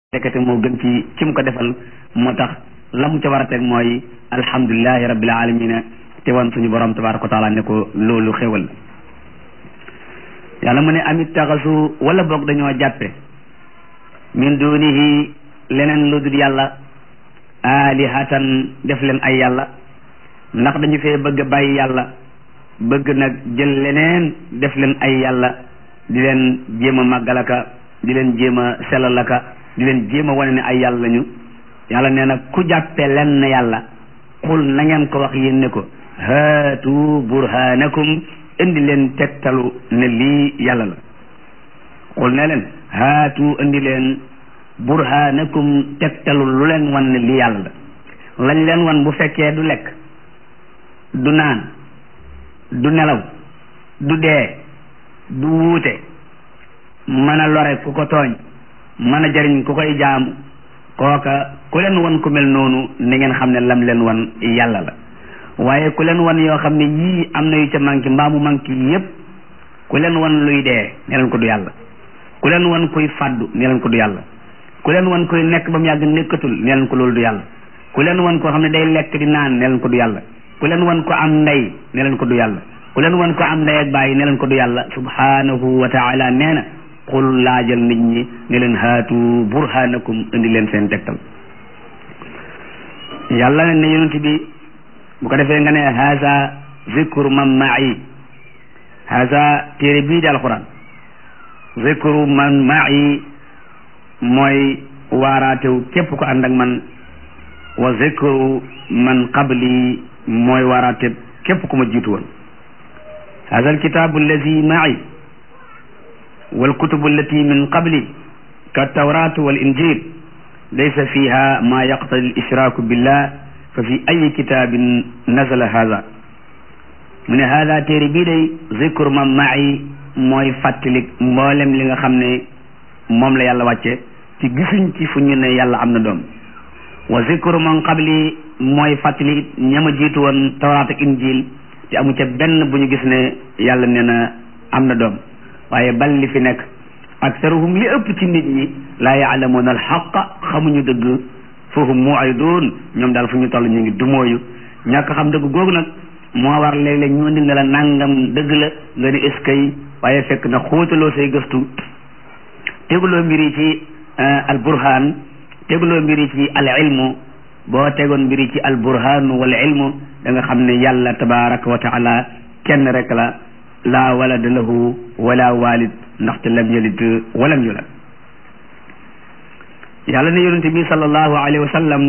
nekkate moo gën ci ci mu ko defal moo tax la mu ca war a teg mooy alhamdulilahi rabbil alamina te wan suñu borom tabaraka wa taala ne ko loolu xéwal yàlla mu ne amit taxasu wala boog dañoo jàppe min dunihi leneen lu dul yàlla alihatan def leen ay yàlla ndax dañu fee bëgg a bàyyi yàlla bëgg nag jël leneen def leen ay yàlla di leen jéem a màggalaka di leen jéem a selalaka di leen jéem a wane ne ay yàlla lañu yàlla nee na ku jàppe lenn yàlla xul na ngeen ko wax yéen ne ko haatu burhanakum indi leen tegtalu ne lii yàlla la xul ne leen haatu indi leen burhanakum tegtalu lu leen wan ne lii yàlla la lañ leen wan bu fekkee du lekk du naan du nelaw du dee du wuute mën a lore ku ko tooñ mën a jariñ ku koy jaamu kooka ku leen wan ku mel noonu ni ngeen xam ne lam leen wan yàlla la waaye ku leen wan yoo xam ne yii am na yu ca manqué mbaa mu manqué yépp ku leen wan luy dee ne leen ko du yàlla ku leen wan kuy fàddu ne leen ko du yàlla ku leen wan kuy nekk ba mu yàgg nekkatul ne leen ko loolu du yàlla ku leen wan koo xam ne day lekk di naan ne leen ko du yàlla ku leen wan ko am ndey ne leen ko du yàlla ku leen wan ko am ndey ak bàyyi ne leen ko du yàlla subhanahu wa taala nee na xul laajal nit ñi ne leen haatu burhanakum indi leen seen tegtal yàlla ne yonent bi bu ko defee nga ne haza zikru man ma'i haza téere bii di alquran zikru man ma'i mooy waaraatew képp ko ànd ak man wa zikru man qabli mooy waaraate képp ku ma jiitu woon haza alkitabu allazi ma'i والكتب التي من قبلي كالتوراة والإنجيل ليس فيها ما يقتضي الإشراك بالله ففي أي كتاب نزل هذا من هذا téere bii day ذكر من معي mooy fàttalik mboolem li nga xam ne moom la yàlla wàcce ci gisuñ ci fu ñu ne yàlla am na doom wa zikru man qabli mooy fàttali ñama jiitu woon tawraat ak injil te amu ca benn bu ñu gis ne yàlla nee na am na doom waaye bal li fi nekk aktaruhum li ëpp ci nit ñi laa yaalamuuna alxaqa xamuñu dëgg fahum mu'ridun ñoom daal fu ñu toll ñu ngi dumóoyu ñàkk xam dëgg googu nag moo war léeg-léeg ñu indi ne la nangam dëgg la nga ni eskay waaye fekk na xóotaloo say gëstu teguloo mbiri ci al burhan teguloo mbiri ci al ilmu boo tegoon mbiri ci al burhanu wal ilmu da nga xam ne yàlla tabaraka wa taala kenn rek la laa walada lahu wala walid ndaxte lam yalid walam yulad yàlla ne yonente bi sallallahu alayhi wa sallam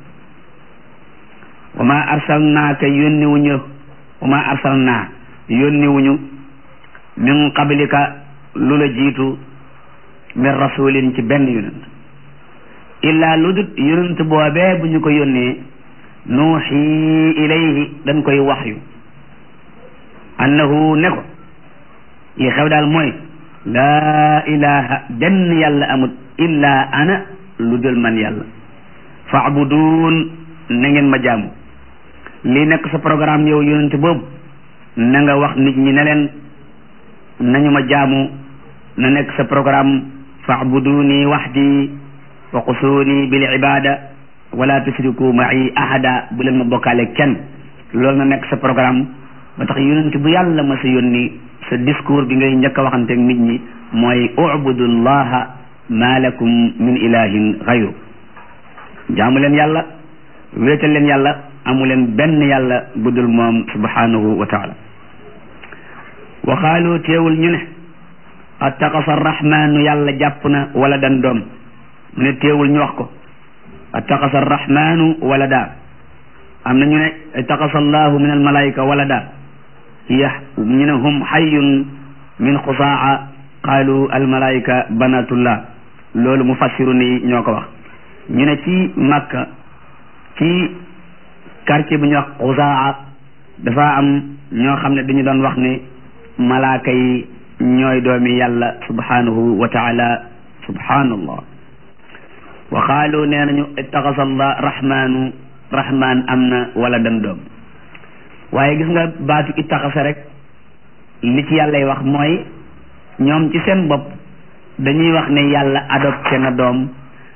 wa ma arsalnaaka yónni wuñu wa ma arsalnaa yónni wuñu min qablika lu la jiitu min rasulin ci benn yonent illaa lu dut yonent boobee bu ñu ko yónnee nuuxi ilayhi dañ koy waxyu annahu ne ko li xew daal mooy laa ilaha benn yàlla amut illa ana lu dul man yàlla faabuduun na ngeen ma jaamu lii nekk sa programme yow yonente boobu na nga wax nit ñi ne leen nañu ma jaamu na nekk sa programme faabuduuni waxdi wa qusuuni bil ibada wala tusriku ma'i ahada bu leen ma bokkaale kenn loolu na nekk sa programme ba tax yonent bu yàlla ma sa yónni sa discours bi ngay njëkk a waxanteeg nit ñi mooy ubudullaha ma lakum min ilahin xayru jaamu leen yàlla wéetal leen yàlla amu leen benn yàlla budul moom subhanahu wa taala wa qaalu teewul ñu ne attaqasa arrahmanu yàlla jàpp na wala dan doom mu ne teewul ñu wax ko attaqasa arrahmanu wala daa am na ñu ne attaqasa allahu min almalaika wala daa hiya ñu ne hum xayyun min xusaa qaalu almalaika banatullah loolu mufassiru ni ñoo ko wax ñu ne ci Makka ci quartier bu ñuy wax xusaa dafa am ñoo xam ne dañu doon wax ne malaaka yi ñooy doomi yàlla subhanahu wa taala subhanallah wa qaalu nee nañu ittaxasa allah rahmanu rahman am na wala dan doom waaye gis nga baatu ittaxasa rek li ci yàllay wax mooy ñoom ci seen bopp dañuy wax ne yàlla adopté na doom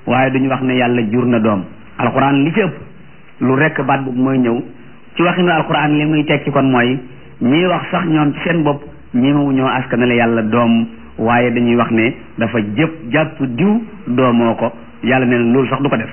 waaye duñu wax ne yàlla jur na doom alquran li ci ëpp lu rekk baat boobu mooy ñëw ci waxinu alquran li muy tekki kon mooy ñii wax sax ñoom ci seen bopp ñemewu ñoo askanale yàlla doom waaye dañuy wax ne dafa jëpp jàpp diw doomoo ko yàlla ne loolu sax du ko def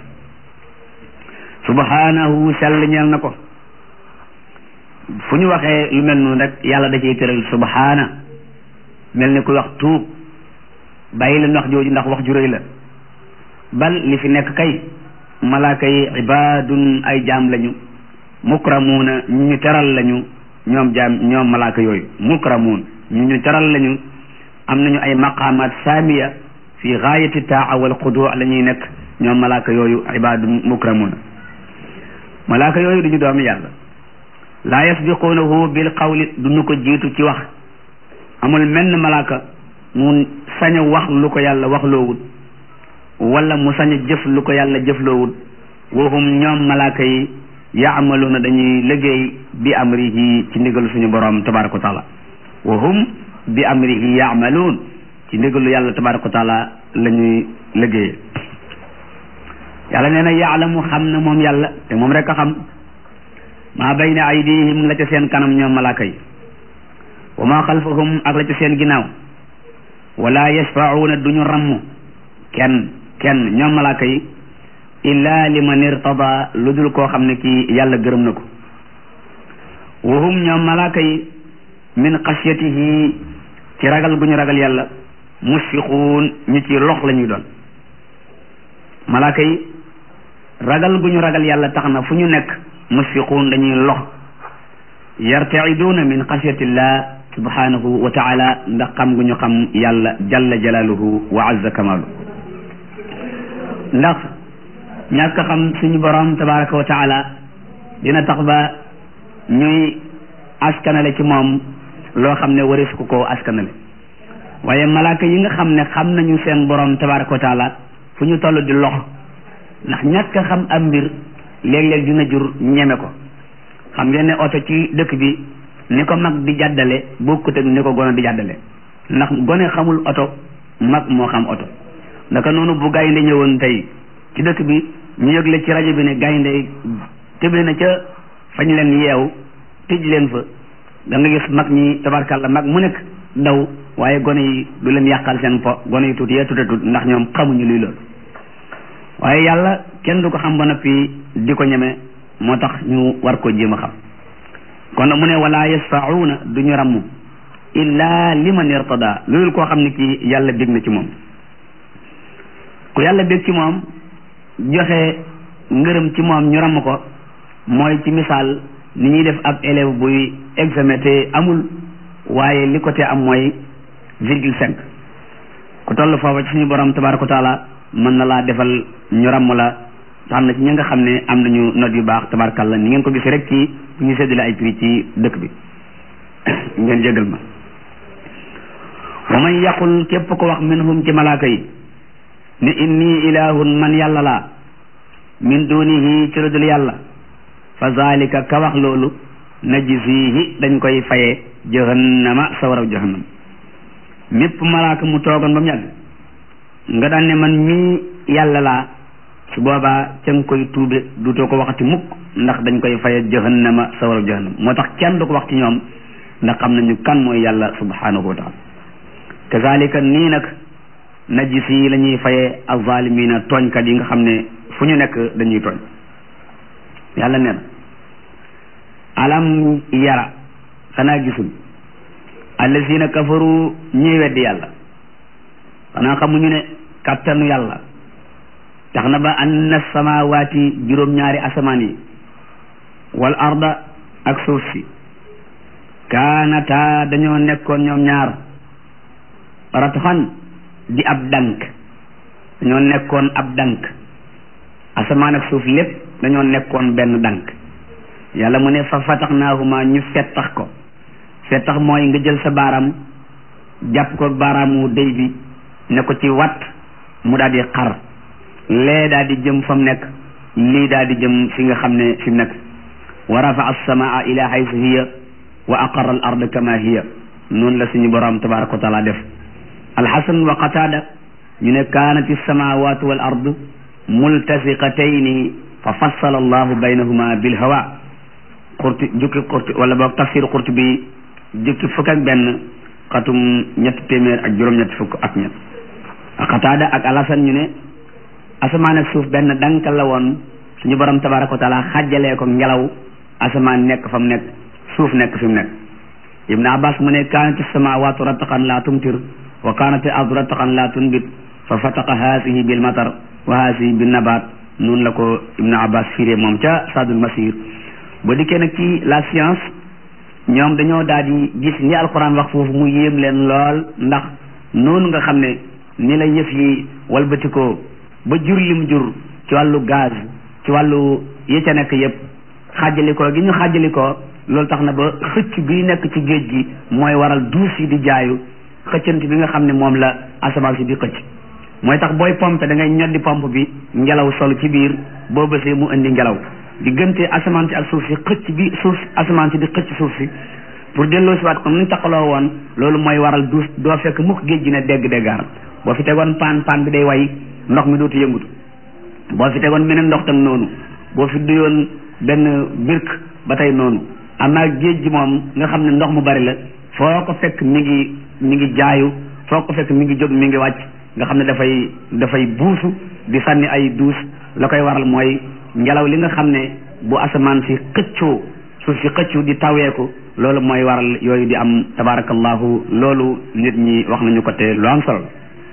subhanahu sell ñeel na ko fu ñu waxee lu mel noonu rek yàlla da ciy tëral subhana mel ni kuy wax tuub bàyyi leen wax jooju ndax wax ju rëy la bal li fi nekk kay malaaka yi ibaadun ay jaam lañu mukramuuna ñu ñu teral lañu ñoom jaam ñoom malaaka yooyu mukramuun ñu ñu teral lañu am nañu ay maqaamaat saamiya fi gaayati taa wal xudu la ñuy nekk ñoom malaaka yooyu ibaadun mukramuuna malaaka yooyu duñu doomi yàlla laa yasbiquunahu bil qawli duñu ko jiitu ci wax amul menn malaaka mu sañ a wax lu ko yàlla wax loowut wala mu sañ a jëf lu ko yàlla jëf loowut wahum ñoom malaaka yi yaamaluuna dañuy liggéey bi amrihi ci ndigalu suñu borom tabaraka wa taala wahum bi amrihi yaamaluun ci ndigalu yàlla tabaraka wa taala la ñuy liggéeye yàlla nee na yaalamu xam na moom yàlla te moom rek a xam maa bayna aydihim la ca seen kanam ñoom malaaka yi wa maa xalfahum ak la ca seen ginnaaw wala yashfauna duñu ramm kenn kenn ñoom malaaka yi illa liman irtada lu dul koo xam ne kii yàlla gërëm na ko wa hum ñoom malaaka yi min xasiyatihi ci ragal gu ñu ragal yàlla musfiquun ñu ci lox la ñuy doon malaaka yi ragal gu ñu ragal yàlla tax na fu ñu nekk musfiquun dañuy lox yartaiduuna min xasiyatillah subhanahu wa taala ndax xam gu ñu xam yàlla jalla jalaaluhu wa azza kamaalu ndax ñàkk xam suñu borom tabaraka wa taala dina tax ba ñuy askanale ci moom loo xam ne waris ko koo askanale waaye malaaka yi nga xam ne xam nañu seen borom tabaraka wa taala fu ñu toll di lox ndax ñàkk xam am mbir léeg-léeg dina jur ñeme ko xam ngeen ne oto ci dëkk bi ni ko mag di jàddale bokkut ak ni ko gone di jàddale ndax gone xamul oto mag moo xam oto ndaka noonu bu gaynde ñëwoon tey ci dëkk bi ñu yëgle ci rajo bi ne gaynde tëbe na ca fañ leen yeew tëj leen fa da nga gis mag ñi tabarkàlla mag mu nekk daw waaye gone yi du leen yàqal seen po gone yi tuuti yee tuuti tuuti ndax ñoom xamuñu luy loolu waaye yàlla kenn du ko xam ba noppi di ko ñeme moo tax ñu war ko jéem a xam kon mu ne wala yasfauna du ñu ramm illa liman irtada loolu koo xam ne kii yàlla bég na ci moom ku yàlla bég ci moom joxe ngërëm ci moom ñu ramm ko mooy ci misaal ni ñuy def ab élève buy examen te amul waaye li ko te am mooy virgule cinq ku toll foofa ci suñu borom tabaraka wa taala mën na laa defal ñu ramm la tax na ci ñi nga xam ne am nañu note yu baax tabarkalla ni ngeen ko gisee rek ci bu ñu séddale ay prix ci dëkk bi ngeen jégal ma wa man yaqul képp ko wax minhum ci malaaka yi ne inni ilahun man yàlla laa min dunihi ci ludul yàlla fa zalika ka wax loolu najzihi dañ koy faye jahannama sawaraw jahannam mépp malaaka mu toogoon ba mu yàgg nga daan ne man mii yàlla laa su boobaa ca nga koy tuube dutoo ko waxati mukk ndax dañ koy faye jahannama sawaraw jahannam moo tax kenn du ko wax ci ñoom ndax xam nañu kan mooy yàlla subhanahu wa taala kazalika nii nag najisi la ñuy faye azalimina tooñkat yi nga xam ne fu ñu nekk dañuy tooñ yàlla nee na alam yara xanaa gisul allazina kafaru ñuy weddi yàlla xanaa xamuñu ne kattanu yàlla tax na ba anna samawaati juróom-ñaari asamaan yi wal arda ak suuf si kaanata dañoo nekkoon ñoom ñaar ratxan di ab dank dañoo nekkoon ab dank asamaan ak suuf lépp dañoo nekkoon benn dank yàlla mu ne fa fataxnaahuma ñu fettax ko fettax mooy nga jël sa baaraam jàpp ko baaraamu déy bi ne ko ci wat mu daal di xar lee daal di jëm fa mu nekk lii daal di jëm fi nga xam ne fi mu nekk wa rafa alsamaa ila haythu hiya wa aqarra al ard kama hiya noonu la suñu borom tabaraka wa taala def alxasan wa qatada ñu ne kaanat alsamawatu wal ard multasiqatayni fa fassala allahu baynahuma bil hawa xurti jukki xurti wala boog tafsir xurti bi jukki fukk ak benn xatum ñetti téeméer ak juróom-ñetti fukk ak ñett xataada ak alasan ñu ne asamaan ak suuf benn dankal la woon suñu borom tabaraka wa taala xàjjalee ko ngelaw asamaan nekk fa mu nekk suuf nekk fi mu nekk ibnu abbas mu ne kaanati samawatu rataqan la tumtir wa kaanati ardu rataqan la tunbit fa fataqa haasihi bil matar wa haasihi bin nabaat noonu la ko ibnu abbas firé moom ca sadul masir ba dikkee nag ci la science ñoom dañoo daal di gis ni alquran wax foofu mu yéem leen lool ndax noonu nga xam ne ni la yëf yi walbatikoo ba jur lim jur ci wàllu gaz ci wàllu yi ca nekk yëpp xaajalikoo gi ñu xaajalikoo loolu tax na ba xëcc bi nekk ci géej gi mooy waral duus yi di jaayu xëccant bi nga xam ne moom la asamaan si di xëcc mooy tax booy pompe da ngay ñoddi pompe bi ngelaw sol ci biir boo bësee mu indi ngelaw diggante asamaan si ak suuf si xëcc bi suuf asamaan si di xëcc suuf si pour delloo si waat comme ni ñu taqaloo woon loolu mooy waral duus doo fekk mukk géej gi ne dégg déggaar boo fi tegoon paan paan bi day way ndox mi dootu yëngutu boo fi tegoon beneen ndox tam noonu boo fi duyoon benn birk ba tey noonu amaa géej gi moom nga xam ne ndox mu bari la foo ko fekk mi ngi mi ngi jaayu foo ko fekk mi ngi jóg mi ngi wàcc nga xam ne dafay dafay buusu di sànni ay duus la koy waral mooy ngelaw li nga xam ne bu asamaan si xëccoo suuf si xëccu di taweeku loolu mooy waral yooyu di am tabarakallahu loolu nit ñi wax nañu ko te lu am solo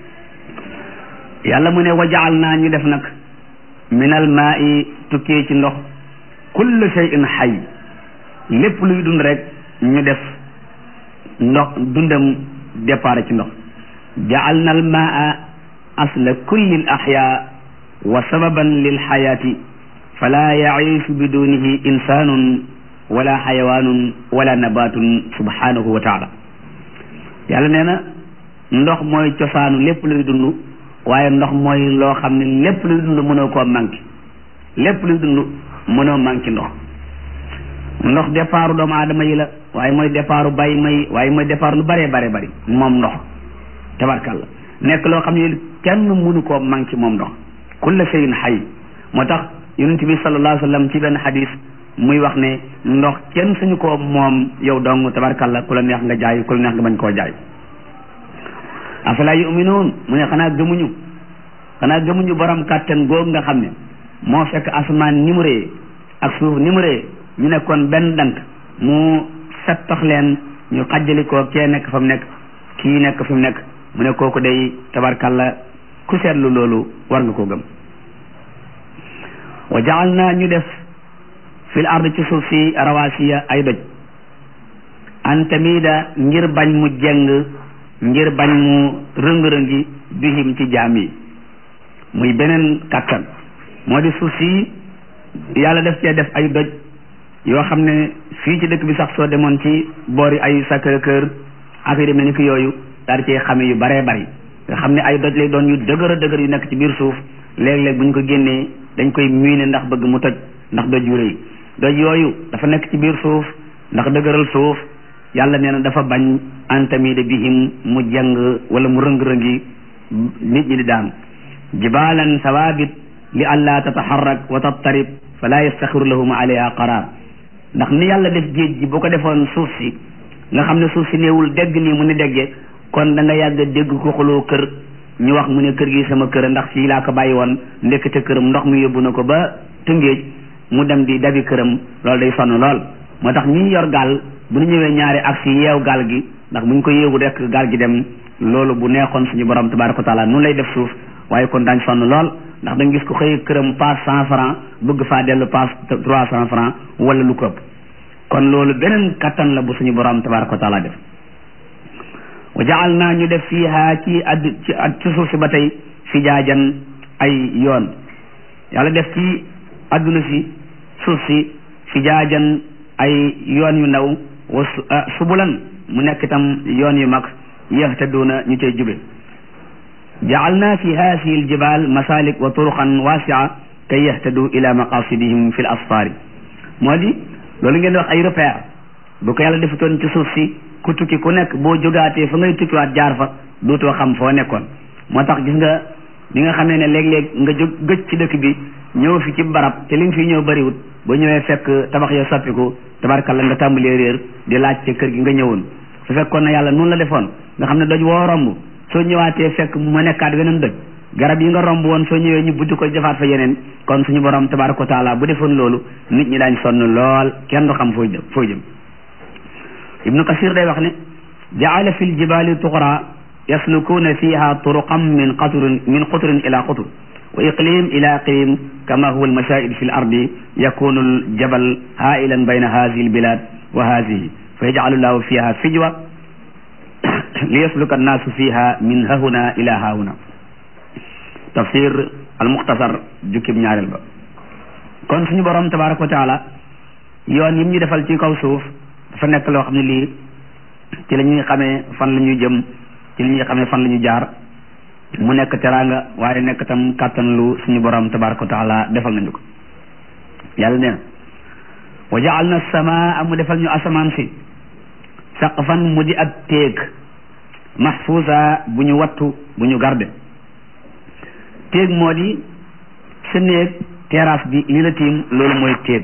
yàlla mu ne wajaal naa ñu def nag minal maa i tukkee ci ndox kullu shay'in xay lépp luy dund rek ñu def ndox dundam départ ci ndox jaal na al maa asla kulli al axyaa wa sababan lil xayaati fala yaciishu bidunihi insanun wala xayawaanun wala nabatun subhanahu wa taala yàlla nee na ndox mooy cosaanu lépp luy dund waaye ndox mooy loo xam ne lépp luy dund mënoo koo manqué lépp luy dund mënoo manqué ndox ndox départu doomu aadama yi la waaye mooy départu bàyyi may waaye mooy départ lu bëree bare bëri moom ndox tabarkalla nekk loo xam ne kenn mënu koo manqué moom ndox kulla shay'in xay moo tax yonent bi sallallahu alayhi wa sallam ci benn xadis muy wax ne ndox kenn suñu koo moom yow dong tabarkalla ku la neex nga jaay ku la neex nga bañ koo jaay afala yuminuun mu ne xanaa gëmuñu xanaa gëmuñu borom kàttan googu nga xam ne moo fekk asamaan ni mu rëy ak suuf ni mu rëy ñu nekkoon benn dank mu settax leen ñu xajjali ko kee nekk fa mu nekk kii nekk fi mu nekk mu ne kooku day tabarkalla ku seetlu loolu war nga koo gëm wa jaal naa ñu def fil ard ci suuf si rawasiya ay doj an tamida ngir bañ mu jeng ngir bañ mu rëng-rëngi bihim ci jaam yi muy beneen kàttan moo di suuf si yàlla def cee def ay doj yoo xam ne fii ci dëkk bi sax soo demoon ci boori ay Sacré-Cœur affaire yi mel ni ki yooyu daal cee xame yu baree bari nga xam ne ay doj lay doon yu dëgër a dëgër yu nekk ci biir suuf léeg-léeg bu ñu ko génnee dañ koy miine ndax bëgg mu toj ndax doj yu rëy doj yooyu dafa nekk ci biir suuf ndax dëgëral suuf yàlla nee na dafa bañ antamide bihim mu jàng wala mu rëng-rëngi nit ñi di daan jibalan sawabit li alla tataharrak wa tattarib fala yastaxiru lahum alayha qarar ndax ni yàlla def géej gi bu ko defoon suuf si nga xam ne suuf si néewul dégg nii mu ni déggee kon da nga yàgg dégg ko xuloo kër ñu wax mu ne kër gi sama kër ndax fii laa ko bàyyi woon ndekkate këram ndox mi yóbbu na ko ba tëngéej mu dem di dabi këram loolu day sonn lool moo tax ñi yor gaal bu ñu ñëwee ñaari ak si yeew gaal gi ndax bu ñu ko yeewu rek gaal gi dem loolu bu neexoon suñu borom tabaraka wa taala noonu lay def suuf waaye kon daañ sonn lool ndax da nga gis ko xëy këram paas cent franc bëgg faa dellu paas trois cent franc wala lu ko ëpp kon loolu beneen kattan la bu suñu borom tabaraka wa taala def wa jaal naa ñu def fiiha ci add ci ci suuf si ba tey fijaajan ay yoon yàlla def ci adduna si suuf si fijaajan ay yoon yu ndaw wa subulan mu nekk itam yoon yu mag yahtaduuna ñu cay jube jaalna fi haasihi aljibal masalik wa turuqan wasia kay yahtadu ila maqasidihim fi l asfaari moo di loolu ngeen wax ay repère bu ko yàlla defutoon ci suuf si ku tukki ku nekk boo jógaatee fa ngay tukkiwaat jaar fa dootoo xam foo nekkoon moo tax gis nga bi nga xamee ne léeg-léeg nga jóg gëj ci dëkk bi ñëw fi ci barab te li nga fi ñëw bariwut ba ñëwee fekk tabax ya soppiku tabarkalla nga tàmbalee réer di laaj ca kër gi nga ñëwoon su fekkoon na yàlla noonu la defoon nga xam ne doj woo romb soo ñëwaatee fekk mu nekkaat weneen doj garab yi nga romb woon soo ñëwee ñu buddi ko defaat fa yeneen kon suñu borom tabaraka wa taala bu defoon loolu nit ñi daañ sonn lool kenn du xam foo jëm foo jëm ibnu kasir day wax ne jaala fi ljibali tuqra yaslukuuna fiha turuqan min qatrin min qutrin ila qutr wa iqlim ila iqlim kama huwa almashaid fi l ardi yakunu aljabal hailan bayna hadihi albilad wa hadihi fa yajcalu llahu fiha fijwa liyasluka annaasu fiha min hahuna ila hahuna tafsir almuxtasar jukkib ñaareel ba kon suñu borom tabaraka wa taala yoon yim ñu defal ci kaw suuf dafa nekk loo xam ne lii ci la ñuy xamee fan la ñuy jëm ci la ñuy xamee fan la ñuy jaar mu nekk teraanga waaye nekk tam kàttan lu suñu borom tabaraka wa taala defal nañu ko yàlla nee na wa jaal na samaa mu defal ñu asamaan si saqfan mu di ab téeg mahfuusa bu ñu wattu bu ñu garde téeg moo di sa néeg terrasse bi li la tiim loolu mooy téeg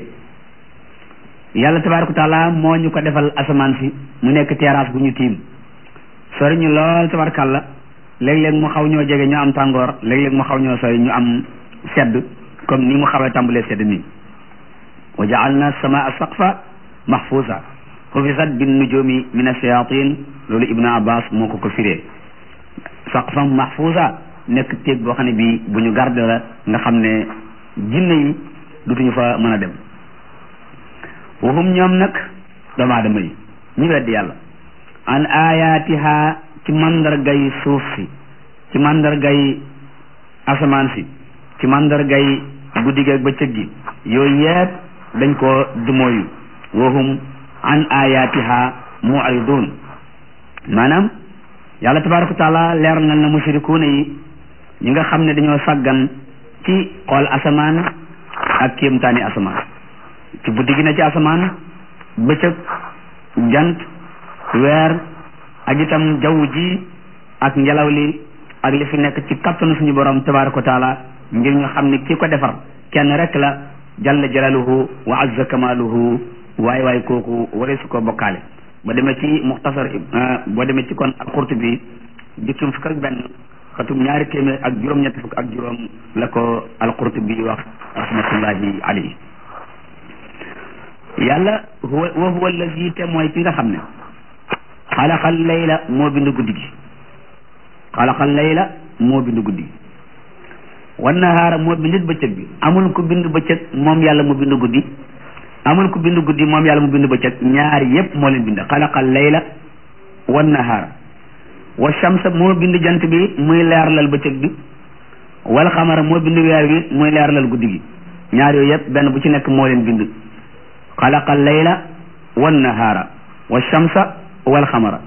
yàlla tabaraka wa taala moo ñu ko defal asamaan si mu nekk terrasse bu ñu tiim sori ñu lool tabarakàlla léeg-léeg mu xaw ñoo jege ñu am tàngoor léeg-léeg mu xaw ñoo sori ñu am sedd comme ni mu xawee tàmbalee sedd nii wa jaalna samaa saqfa mahfuusa xufisat bin nujumi min ash-shayatin loolu ibnu abbas moo ko ko firee saqfam mahfuusa nekk téeg boo xam ne bii bu ñu garde la nga xam ne jinne yi dutuñu fa mën a dem waxum ñoom nag doomu aadama yi ñu weddi yàlla an ayaatiha ci mandargay suuf si ci mandargay asamaan si ci mandargay guddi gi ak bëccëg gi yooyu yëpp dañ ko dumóoyu waxum an ayaatiha mu'ridun maanaam yàlla tabaraka wa taala leer na na mushrikuuna yi ñi nga xam ne dañoo sàggan ci xool asamaan ak kéemtaani asamaan ci guddi gi na ci asamaan bëccëg jant weer ak itam jaww ji ak ngelaw li ak li fi nekk ci kattanu suñu borom tabaraka wa taala ngir ñu xam ne ki ko defar kenn rek la jalla jalaluhu wa azza kamaluhu waaye waaye kooku waree su ko bokkaale ba demee ci muxtasar boo demee ci kon al-Qurtubi jukkim fukk ak benn xatum ñaari téeméer ak juróom-ñetti fukk ak juróom la ko al-Qurtubi wax rahmatullahi alayhi yàlla huwa wa huwa allazi te mooy ki nga xam ne xalaqal layla moo bind guddi gi xalaqal layla moo bind guddi gi wan nahaara moo bindit bëccëg bi amul ku bind bëccëg moom yàlla mu bind guddi amul ku bind guddi moom yàlla mu bind bëccëg ñaari yépp moo leen bind xalaqal layla wan nahaara wa shamsa moo bind jant bi muy leerlal bëccëg bi wal xamara moo bind weer bi muy leerlal guddi gi ñaar yooyu yépp benn bu ci nekk moo leen bind xalaqal layla wan nahaara wa shamsa wal xamara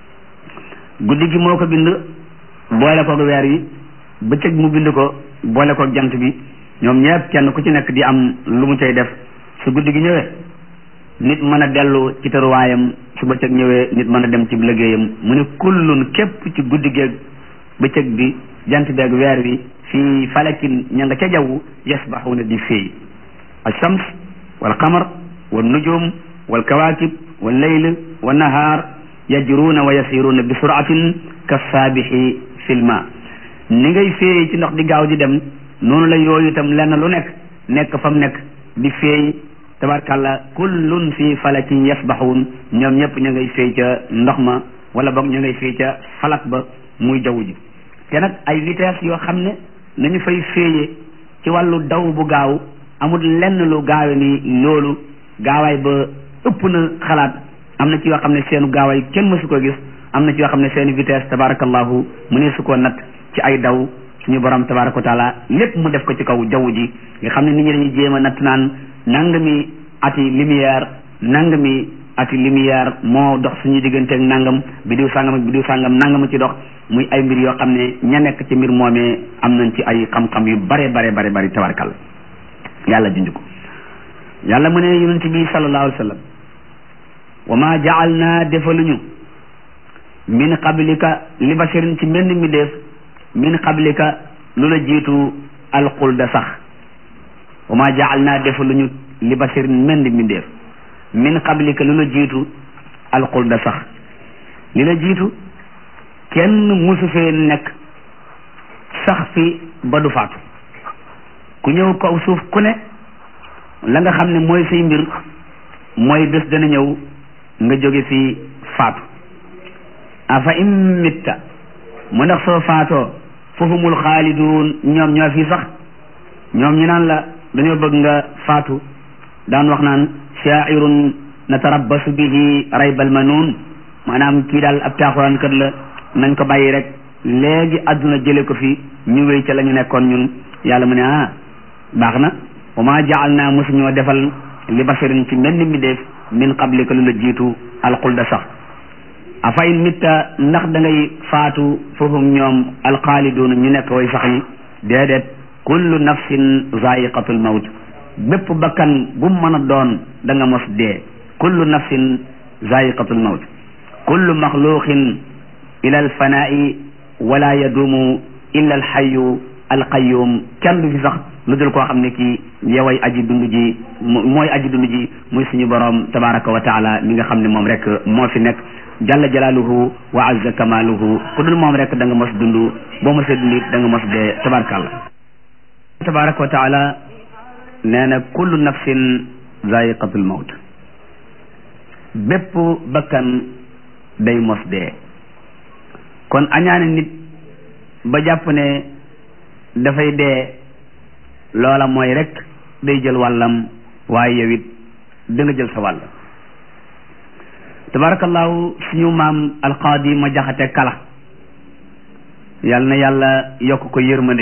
guddi gi moo ko bind boole koog weer wi bëccëg mu bind ko boole koog jant bi ñoom ñëpp kenn ku ci nekk di am lu mu cay def su guddi gi ñëwee nit mën a dellu ci tëruwaayam su bëccëg ñëwee nit mën a dem ci liggéeyam mu ne kullun képp ci guddi geeg bëccëg bi jant beeg weer wi fii falakin ña nga ca jaww yasbaxuuna di féey alshams wal qamar wal nujum wal kawakib wal layl wal nahaar yajruuna wa yasiruuna bi suratin ka saabixi fil ma ni ngay féey ci ndox di gaaw di dem noonu la yooyu itam lenn lu nekk nekk fa mu nekk di féey tabarkàlla kullun fi falakin yasbaxuun ñoom ñëpp ñu ngay féey ca ndox ma wala boog ñu ngay féey ca falak ba muy jaww ji te nag ay vitesse yoo xam ne nañu fay féeyee ci wàllu daw bu gaaw amul lenn lu gaawe ni loolu gaawaay ba ëpp na xalaat am na ci yoo xam ne seenu gaawaay kenn mësu ko gis am na ci yoo xam ne seeni vitesse tabarakallahu mu ne su ko nat ci ay daw suñu borom tabaraka wa taala lépp mu def ko ci kaw jaww ji nga xam ne nit ñi dañuy jéem a natt naan nangami ati lumière nangami ati lumière moo dox suñu digganteeg nangam bidiw sàngam ak bidiw sàngam nangam ci dox muy ay mbir yoo xam ne ña nekk ci mbir moomee am nañ ci ay xam-xam yu bare bare bare bari tabarakal yàlla junj ko yàlla mu ne yonent bi sallallahu alayhi wa sallam wa ma jaalna defaluñu min qablika li basharin ci mbenn mi def min qablika lu la jiitu alxulda sax wa ma jaal naa defaluñu li basirin mendi mbindeef min qablika lu la jiitu alxulda sax li la jiitu kenn musu fee nekk sax fi ba du faatu ku ñëw kaw suuf ku ne la nga xam ne mooy say mbir mooy bés dana ñëw nga jóge fi faatu afa in mitta mu ndax soo faatoo fahumul xaaliduun ñoom ñoo fi sax ñoom ñu naan la dañoo bëgg nga faatu daan wax naan shaairun natarabbasu bihi raybal manuun maanaam kii daal ab taaxuraan kat la nañ ko bàyyi rek léegi àdduna jële ko fi ñu wéy ca la ñu nekkoon ñun yàlla mu ne ah baax na wa ma jaal naa mosu ñoo defal li basarin ci mel ni mi def min qablika lu la jiitu alxulda sax afa in mitta ndax da ngay faatu foofu ñoom alxaaliduuna ñu nekk way sax yi déedéet kullu nafsin zaiqatul mawt bépp bakkan bu mën a doon da nga mos dee kullu nafsin zaiqatul mawt kullu maxluqin ila alfanaa'i wala yaduumu illa alxayu alqayum kenn du fi sax lu dul koo xam ne kii yoway aji dund ji mooy aji dund ji muy suñu borom tabaraka wa taala mi nga xam ne moom rek moo fi nekk jalla jalaaluhu wa azza kamaaluhu ku dul moom rek da nga mos dund boo mosee dund it da nga mos dee tabarakallah tabaraka wa taala nee na kullu nafsin zaiqatul mawt bépp bakkan day mos dee kon añaane nit ba jàpp ne dafay dee loola mooy rek day jël wàllam waaye yow it da nga jël sa wàll tabarakallahu suñu maam alqaadi ma jaxate kala yal na yàlla yokk ko yërmande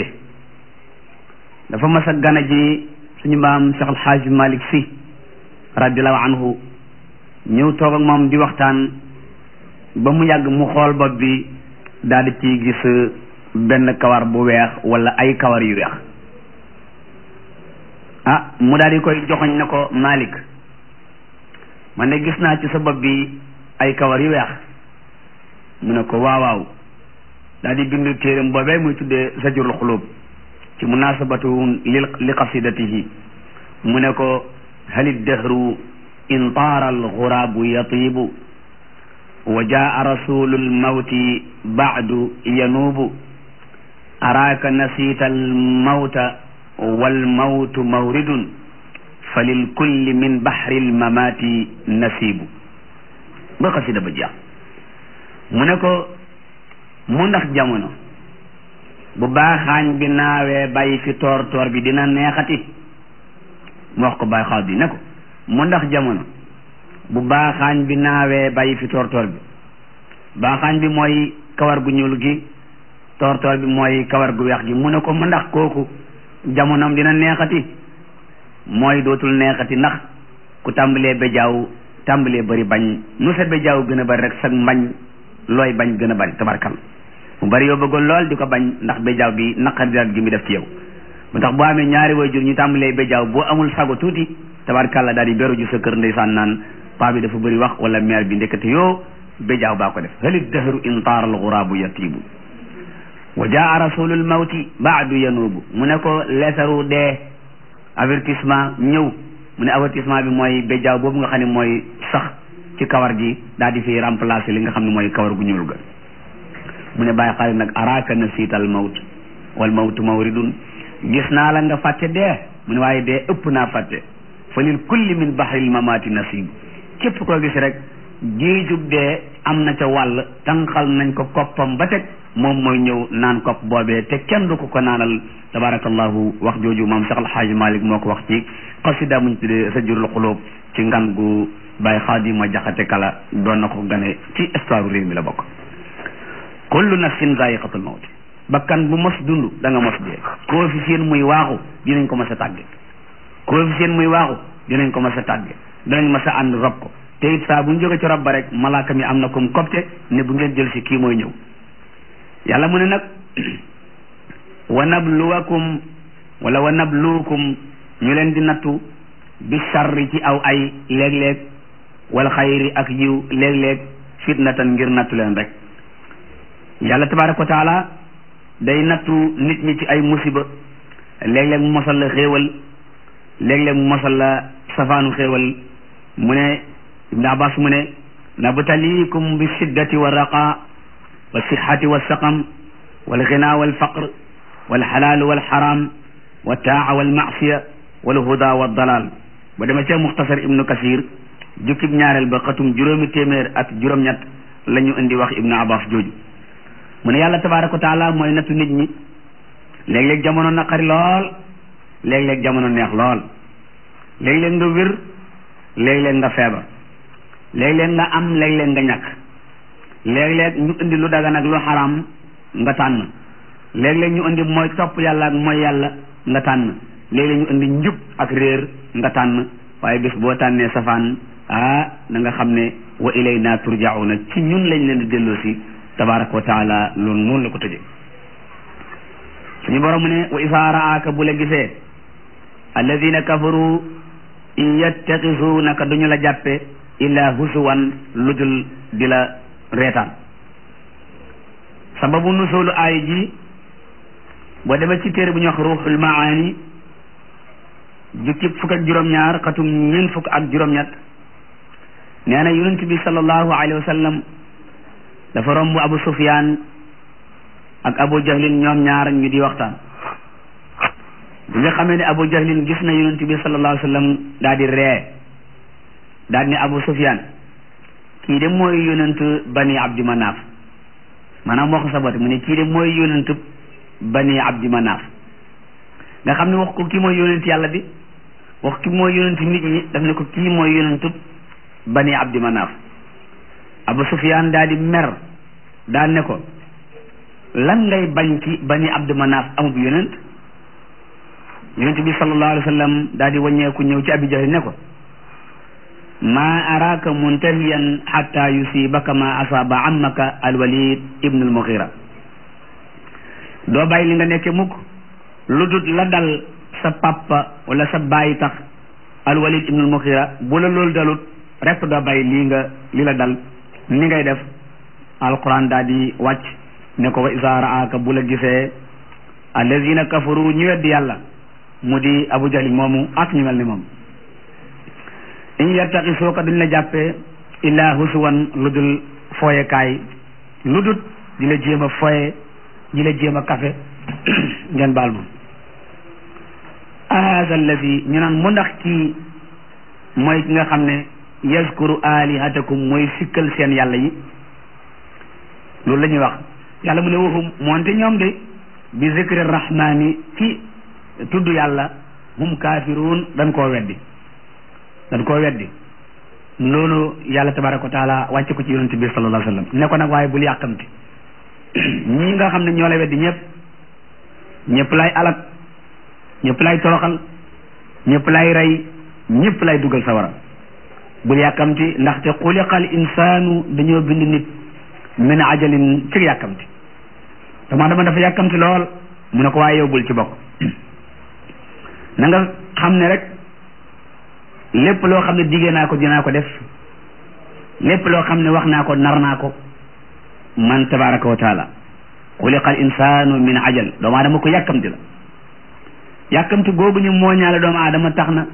dafa mas a gana ji suñu maam Cheikh Alxaaji Malik Si radiallahu anhu ñëw toog ak moom di waxtaan ba mu yàgg mu xool bopp bi daal di ciy gis benn kawar bu weex wala ay kawar yu weex ah mu daal di koy joxoñ ne ko Malik man de gis naa ci sa bopp bi ay kawar yu weex mu ne ko waaw waaw daal di bind téeram boobee muy tuddee Zajrul Xulub ci munasabatu li li qasidatihi mu ne ko halid dahru in taara alxuraabu yatiibu wa jaa rasulul mawti baadu yanuubu araaka nasiita almawta walmawtu mawridun fa lilkulli min baxri almamaati nasiibu ba xasida ba jeex mu ne ko mu ndax jamono bu baaxaañ bi naawee bàyyi fi toor toor bi dina neexati mu wax ko bàyyi xaw bi ne ko mu ndax jamono bu baaxaañ bi naawee bàyyi fi toor toor bi baaxaañ bi mooy kawar gu ñuul gi toor toor bi mooy kawar gu weex gi mu ne ko mu ndax kooku jamonoom dina neexati mooy dootul neexati ndax ku tàmbalee bejaaw tàmbalee bari bañ nu sa bejaaw gën a bari rek sag mbañ looy bañ gën a bari tabarkal mu bari yoo bëggoon lool di ko bañ ndax bejaaw bi naqar diraat gi mu def ci yow mu tax boo amee ñaari waajur ñu tàmbalee bejaaw boo amul sago tuuti tabarkalla daal di beru ju sa kër ndeysaan naan paa bi dafa bëri wax wala mère bi ndekete yoo bejaaw baa ko def halit dahru in taara alxuraabu yatiibu wa jaa rasulul mawti baadu yanuubu mu ne ko leetaru dee avertissement ñëw mu ne avertissement bi mooy bejaaw boobu nga xam ne mooy sax ci kawar gi daal di fi remplacer li nga xam ne mooy kawar gu ñuul ga mu ne bàyyi xaalis nag araaka na siital mawt wal mawtu mawridun gis naa la nga fàtte dee mu ne waaye dee ëpp naa fàtte fa lil kulli min bahril mamaati nasib képp koo gis rek géejug dee am na ca wàll tànqal nañ ko koppam ba teg moom mooy ñëw naan kopp boobee te kenn du ko ko naanal tabarakallahu wax jooju moom Cheikh Alxaaji Malik moo ko wax ci xasida muñ tuddee sa jurul xulóob ci ngan gu Baye Xaadima Jaxate Kala doon na ko gane ci histoire réew mi la bokk kullu nafsin zaiqatul mawt bakkan bu mos dund da nga mos dee koo fi seen muy waaxu dinañ ko mas a tàgge koo fi seen muy waaxu dinañ ko mas a tàgge dinañ mas a ànd rob ko te it saa bu ñu jóge ci rob ba rek malaaka mi am na comme copte ne bu ngeen jël si kii mooy ñëw yàlla mu ne nag wa nabluwakum wala wa nabluukum ñu leen di nattu bi sarri ci aw ay léeg-léeg wal xayri ak yiw léeg-léeg fitnatan ngir nattu leen rek yàlla tabaraka wa taala day nattu nit ñi ci ay musiba léeg-léeg mu mosal la xéewal léeg-léeg mu mosal la safaanu xéewal mu ne ibnu abbas mu ne nabtaliikum bi shiddati wa raqa wa sixati wa saqam wal xina wal faqr wal xalaal wal xaram wa taa wal maasiya wal huda wa dalal ba dama ca muxtasar ibnu kasir jukkib ñaareel ba xatum juróomi téeméer ak juróom-ñett la ñu indi wax ibnu abbas jooju mu ne yàlla tabaraka wa taala mooy nattu nit ñi léeg-léeg jamono naqari lool léeg-léeg jamono neex lool léeg-léeg nga wér léeg-léeg nga feebar léeg-léeg nga am léeg-léeg nga ñàkk léeg-léeg ñu indi lu dagan ak lu xaraam nga tànn léeg-léeg ñu indi mooy topp yàlla ak mooy yàlla nga tànn léeg-léeg ñu indi njub ak réer nga tànn waaye bis boo tànnee safaan ah na nga xam ne wa ilayna turjauna ci ñun lañ leen di delloo si tabaraka wa taala loolu noonu la ko tëjee suñu borom mu ne wa isa raaka bu la gisee alladina kafaru in yattaxisunaka duñu la jàppe illa husuwan lu dul di la reetaan sababu nusulu aay ji boo demee ci téere bu ñuy wax ruuxul maani jukki fukk ak juróom-ñaar xatum ñeent fukk ak juróom-ñett nee na yonent bi sallallahu alayhi wa sallam dafa romb abu sufyaan ak abu jahlin ñoom ñaar ñu di waxtaan bi nga xamee ne abu jahlin gis na yonent bi sallallahu alayhi wa sallam daal di ree daal ne abu sufyaan kii de mooy yonent bani abdi manaaf maanaam moo ko sabote mu ne kii de mooy yonent bani abdi manaaf nga xam ne wax ko kii mooy yonent yàlla bi wax ki mooy yonent nit ñi daf ne ko kii mooy yonent bani abdi manaaf abu sufyaan daal di mer daal ne ko lan ngay bañ ci bani abdi manaaf amub yonent yonent bi sallallahu alayhi wa sallam daal di wàññeeku ñëw ci abi jahl ne ko ma araka muntahiyan xatta yusibaka ma asaba ammaka alwalid ibnu almughira doo bàyyi li nga nekke mukk lu dut la dal sa papa wala sa bàyyi tax alwalid ibnu almughira bu la loolu dalut rek doo bàyyi lii nga li la dal ni ngay def alquran daal di wàcc ne ko wa isa raaka bu la gisee allazina kafaru ñu weddi yàlla mu di abu jahlin moomu ak ñu mel ni moom in yartaqi soo ko duñ la jàppee illaa husuwan lu dul fooyekaay lu dul di la jéem a fooye di la jéem a kafe ngeen baal moom haza allazi ñu naan mu ndax kii mooy ki nga xam ne yazkuru alihatakum mooy sikkal seen yàlla yi loolu la ñuy wax yàlla mu ne waxum moonte ñoom de bi zikri rahmani ci tudd yàlla hum kaafiruun dañ koo weddi dañ koo weddi loolu yàlla tabaraka wa taala wàcce ko ci yonent bi sallallahu alayhi wa sallam ne ko nag waaye bul yàkkamti ñii nga xam ne ñoo la weddi ñëpp ñëpp lay alak ñëpp lay toroxal ñëpp lay rey ñëpp lay dugal sawara bul yàkkamti ndaxte xuliqal insaanu dañoo bind nit min ajalin ci yàkkamti dama dama dafa yàkkamti lool mu ne ko waaye yow bul ci bokk na nga xam ne rek lépp loo xam ne diggee naa ko dinaa ko def lépp loo xam ne wax naa ko nar naa ko man tabaraka wa taala xuliqa al insanu min ajal doomu aadama ko yàkkamti la yàkkamti googu ñu mooñaale doomu aadama tax na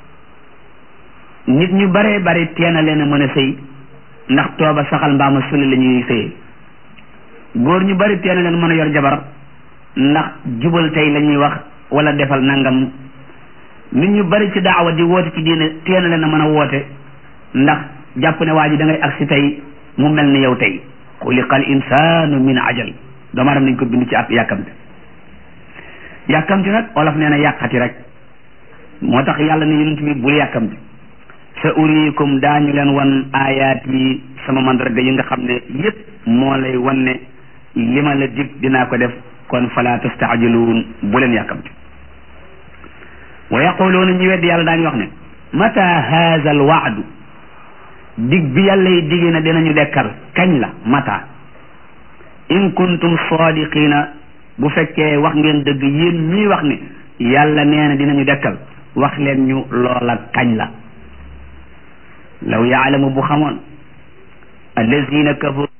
nit ñu baree bari teena leen a mën a sëy ndax tooba saxal mbaama suli la ñuy sëyee góor ñu bari teena leen mën a yor jabar ndax jubal tey la ñuy wax wala defal nangam nit ñu bari ci daawa di woote ci diine teena leen a mën a woote ndax jàpp ne waa ji da ngay agsi tey mu mel ni yow tey xuliqa al insanu min ajal doomu aadama nañ ko bind ci ak yàkkamti yàkkamti nag olof nee na yàqati rek moo tax yàlla ne yonent bi bul yàkkamti sa uriikum daañu leen wan aayaat yi sama mandarga yi nga xam ne yépp moo lay wan ne li ma la dig dinaa ko def kon fala tastaajiluun bu leen yàkkamti wa yaquluuna ñu weddi yàlla daañu wax ne mata haza al waadu dig bi yàlla yi digée na dinañu dekkal kañ la mata in kuntum sadiqina bu fekkee wax ngeen dëgg yéen ñii wax ne yàlla nee na dinañu dekkal wax leen ñu loola kañ la law yaalamu bu xamoon allazina kafaru